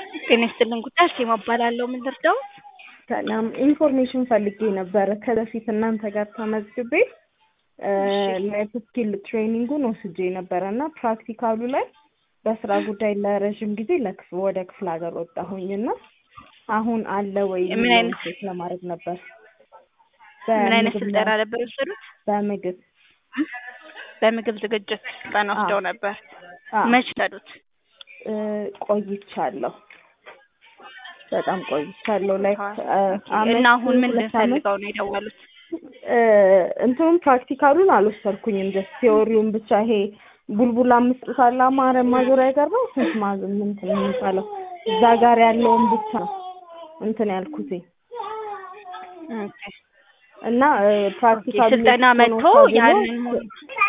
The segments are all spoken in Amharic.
ጤና ይስጥልን ጉዳይ አርሴማ እባላለሁ። ምን ልርዳው? ሰላም ኢንፎርሜሽን ፈልጌ ነበረ። ከበፊት እናንተ ጋር ተመዝግቤ ላይፍ ስኪል ትሬኒንጉን ወስጄ ነበረ እና ፕራክቲካሉ ላይ በስራ ጉዳይ ለረዥም ጊዜ ለክፍ ወደ ክፍለ ሀገር ወጣሁኝ እና አሁን አለ ወይ ምን የሚለውን አይነት- ቼክ ለማድረግ ነበር። ምን አይነት በምግብ ስልጠና ላይ- ነበር የወሰዱት? በምግብ በምግብ ዝግጅት ስልጠና አዎ። ወስደው ነበር። አዎ፣ መች ወሰዱት? እ፣ ቆይቻለሁ። በጣም ቆይቻለሁ። ላይክ እና አሁን ምን ፈልገው ነው የደወሉት? እንትኑም ፕራክቲካሉን አልወሰድኩኝም። ጀስት ቴዎሪውን ብቻ ይሄ ቡልቡላ አምስጡት አለ አማረ ማዞሪያ ጋር ነው ስንት ማዝ እንትን የሚባለው እዛ ጋር ያለውን ብቻ ነው እንትን ያልኩት ኦኬ። እና ፕራክቲካሉ ስልጠና መጥቶ ያንን ሙሉ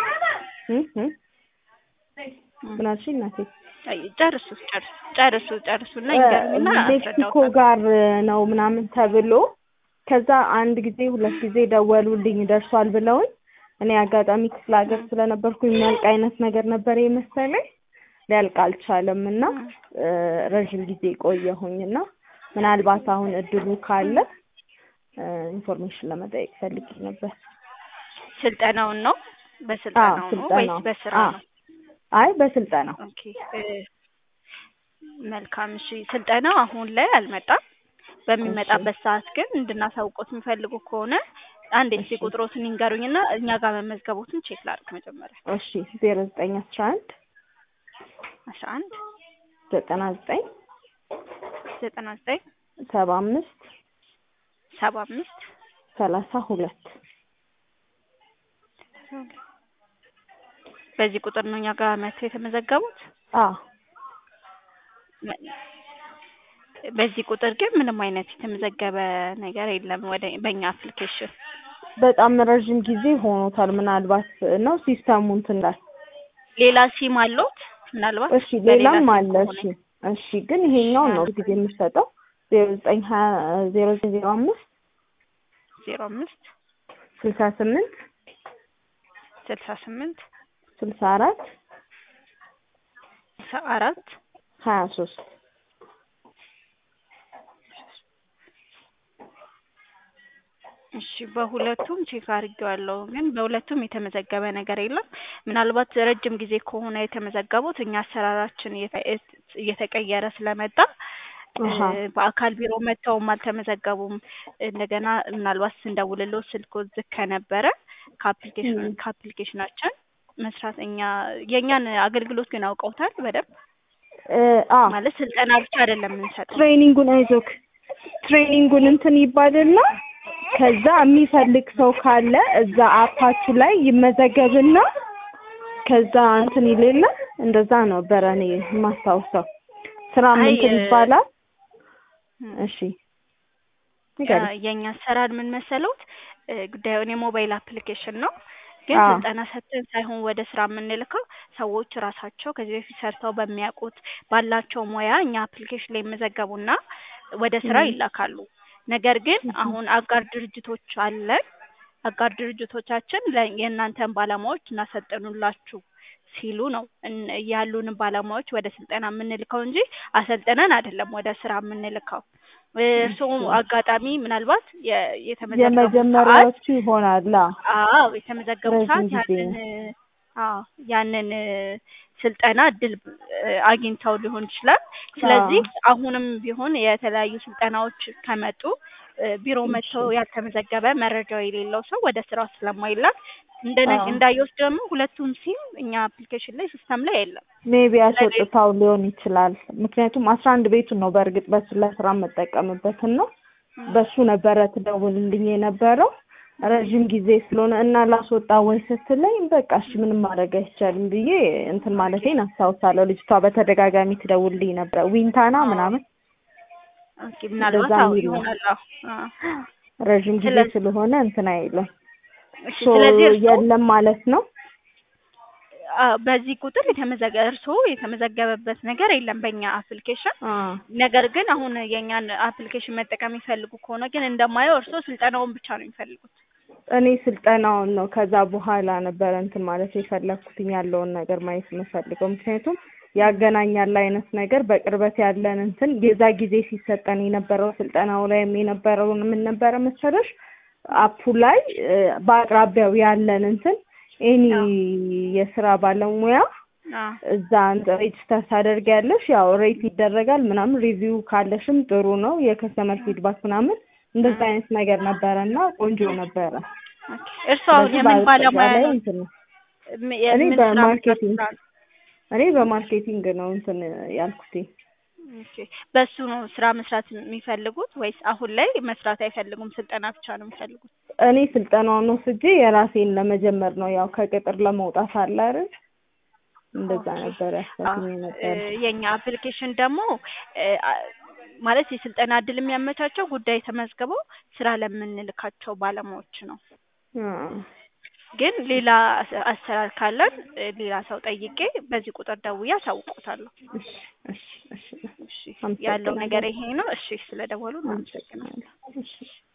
ምን አልሽኝ እናቴ? አይ፣ ጨርሱ ጨርሱ ጨርሱ ጨርሱና ይገርምና ሜክሲኮ ጋር ነው ምናምን ተብሎ ከዛ አንድ ጊዜ ሁለት ጊዜ ደወሉልኝ ደርሷል ብለውኝ እኔ አጋጣሚ ክፍለ ሀገር ስለነበርኩ የሚያልቅ አይነት ነገር ነበር የመሰለኝ ሊያልቅ አልቻለም እና እ፣ ረዥም ጊዜ ቆየሁኝ እና ምናልባት አሁን እድሉ ካለ እ፣ ኢንፎርሜሽን ለመጠየቅ ፈልጌ ነበር። ስልጠናውን ነው በስልጠናው ነው ስልጠናው። ወይስ በስራ አዎ። ነው? አይ በስልጠና ኦኬ እ፣ መልካም እሺ። ስልጠናው አሁን ላይ አልመጣም። በሚመጣበት ሰዓት ግን እንድናሳውቆት የሚፈልጉ ከሆነ አንድ የስልክ እሺ። ቁጥሮትን ይንገሩኝና እኛ ጋር መመዝገቦትን ቼክ ላድርግ መጀመሪያ። እሺ ዜሮ ዘጠኝ አስራ አንድ አስራ አንድ ዘጠና ዘጠኝ ዘጠና ዘጠኝ ሰባ አምስት ሰባ አምስት ሰላሳ ሁለት በዚህ ቁጥር ነው እኛ ጋር መጥተው የተመዘገቡት። አዎ በዚህ ቁጥር ግን ምንም አይነት የተመዘገበ ነገር የለም ወደ በእኛ አፕሊኬሽን። በጣም ረዥም ጊዜ ሆኖታል። ምናልባት ነው ሲስተሙ እንትን ላይ ሌላ ሲም አለዎት? ምናልባት እሺ፣ በሌላ ሌላም ሲም አለ። ከሆነ እሺ፣ እሺ፣ ግን ይሄኛውን ነው ጊዜ የምሰጠው ዜሮ ዘጠኝ ሀያ ዜሮ ዘጠኝ ዜሮ አምስት ዜሮ አምስት ስልሳ ስምንት ስልሳ ስምንት ስልሳ አራት ስልሳ አራት ሀያ ሶስት እሺ በሁለቱም ቼክ አድርጌዋለሁ፣ ግን በሁለቱም የተመዘገበ ነገር የለም። ምናልባት ረጅም ጊዜ ከሆነ የተመዘገቡት እኛ አሰራራችን እየተ- እየተቀየረ ስለመጣ አሃ። እ፣ በአካል ቢሮ መጥተውም አልተመዘገቡም። እንደገና ምናልባት ስንደውልለው ስልክ ዝግ ከነበረ ከአፕሊኬሽን ም። ከአፕሊኬሽናችን መስራት እኛ የእኛን አገልግሎት ግን አውቀውታል በደንብ እ፣ አ ማለት ስልጠና ብቻ አይደለም የምንሰጠው። ትሬኒንጉን አይዞክ ትሬኒንጉን እንትን ይባልና ከዛ የሚፈልግ ሰው ካለ እዛ አፓችሁ ላይ ይመዘገብና ከዛ እንትን ይሌለ እንደዛ ነበረ እኔ የማስታውሰው። ስራ አይ፣ እንትን እ፣ ይባላል። ም። እሺ ንገሪኝ። ያ- የእኛ አሰራር ምን መሰለውት እ፣ ጉዳዩን የሞባይል አፕሊኬሽን ነው ግን አዎ። ስልጠና ሰጥተን ሳይሆን ወደ ስራ የምንልከው ሰዎች ራሳቸው ከዚህ በፊት ሰርተው በሚያውቁት ባላቸው ሙያ እኛ አፕሊኬሽን ላይ ይመዘገቡና ወደ ስራ ም። ይላካሉ። ነገር ግን ም። አሁን አጋር ድርጅቶች አለን። አጋር ድርጅቶቻችን ለ- የእናንተን ባለሙያዎች እናሰልጥኑላችሁ ሲሉ ነው እን- ያሉንን ባለሙያዎች ወደ ስልጠና የምንልከው እንጂ አሰልጥነን አይደለም ወደ ስራ የምንልከው። እርስዎ እሺ። አጋጣሚ ምናልባት የ- የተመዘገቡ ሰዓት የመጀመሪያዎቹ ይሆናል። አዎ። አዎ የተመዘገቡ ረዥም ሰዓት ጊዜ ያንን አዎ ያንን እ፣ ስልጠና እድል እ፣ አግኝተው ሊሆን ይችላል። ስለዚህ አሁንም ቢሆን የተለያዩ ስልጠናዎች ከመጡ እ፣ ቢሮ እሺ። መጥተው ያልተመዘገበ መረጃው የሌለው ሰው ወደ ስራው ስለማይላክ እንደ አዎ። እንዳየወስድ ደግሞ ሁለቱም ሲም እኛ አፕሊኬሽን ላይ ሲስተም ላይ የለም። ሜቢ አስወጥታው ሊሆን ይችላል። ምክንያቱም አስራ አንድ ቤቱን ነው በእርግጥ በሱ ለስራ የምጠቀምበትን ነው በሱ ነበረ ትደውልልኝ የነበረው ረዥም ጊዜ ስለሆነ እና ላስወጣ ወይ ስትለኝ በቃ እሺ ምንም ማድረግ አይቻልም ብዬ እንትን ማለቴን አስታውሳለሁ። ልጅቷ በተደጋጋሚ ትደውልልኝ ነበረ ዊንታና ምናምን ኦኬ ምናልባት እንደዛ አዎ የሚል ነው። ይሆናል። አዎ አዎ። ረዥም ጊዜ ስለዚህ- ስለሆነ እንትን አይልም። እሺ ሶ ስለዚህ እርስዎ የለም ማለት ነው። አዎ፣ በዚህ ቁጥር የተመዘገ እርስዎ የተመዘገበበት ነገር የለም በእኛ አፕሊኬሽን። አ ነገር ግን አሁን የእኛን አፕሊኬሽን መጠቀም የሚፈልጉ ከሆነ ግን እንደማየው እርስዎ ስልጠናውን ብቻ ነው የሚፈልጉት። እኔ ስልጠናውን ነው ከዛ በኋላ ነበረ እንትን ማለት የፈለኩትኝ ያለውን ነገር ማየት የምፈልገው ምክንያቱም ያገናኛል አይነት ነገር በቅርበት ያለን እንትን የዛ ጊዜ ሲሰጠን የነበረው ስልጠናው ላይም የነበረውን ምን ነበረ መሰለሽ አፑ ላይ እ፣ በአቅራቢያው ያለን እንትን ኤኒ የስራ ባለሙያ አዎ እዛ ሬጅስተር ታደርጊያለሽ። ያው ሬት ይደረጋል ምናምን ሪቪው ካለሽም ጥሩ ነው። የከስተመር ፊድባክ ምናምን እንደዛ አይነት ነገር ነበረ እና ቆንጆ ነበረ። ኦኬ። እርስዎ አሁን ስለዚህ የምን ባለሙያ በአጠቃላይ ነው? እንትን ነው። ም- እኔ የምን ስራ በማርኬቲንግ መስራት ነው? እኔ በማርኬቲንግ ነው እንትን ያልኩት። ኦኬ። በሱ ነው ስራ መስራት የሚፈልጉት ወይስ አሁን ላይ መስራት አይፈልጉም? ስልጠና ብቻ ነው የሚፈልጉት? እኔ ስልጠናውን ወስጄ የራሴን ለመጀመር ነው ያው ከቅጥር ለመውጣት አለ አይደል? እንደዛ ኦኬ። ነበር ያሰብኩኝ አዎ፣ ነበር። እ፣ የኛ አፕሊኬሽን ደግሞ እ፣ አ- ማለት የስልጠና እድል የሚያመቻቸው ጉዳይ ተመዝግበው ስራ ለምንልካቸው ባለሙያዎች ነው። አዎ። ግን ሌላ አሰ- አሰራር ካለን እ፣ ሌላ ሰው ጠይቄ በዚህ ቁጥር ደውዬ አሳውቆታለሁ። እሺ እሺ እሺ እሺ፣ ያለው አመሰግናለሁ። ነገር ይሄ ነው። እሺ፣ ስለደወሉ እናመሰግናለን። አመሰግናለሁ። እሺ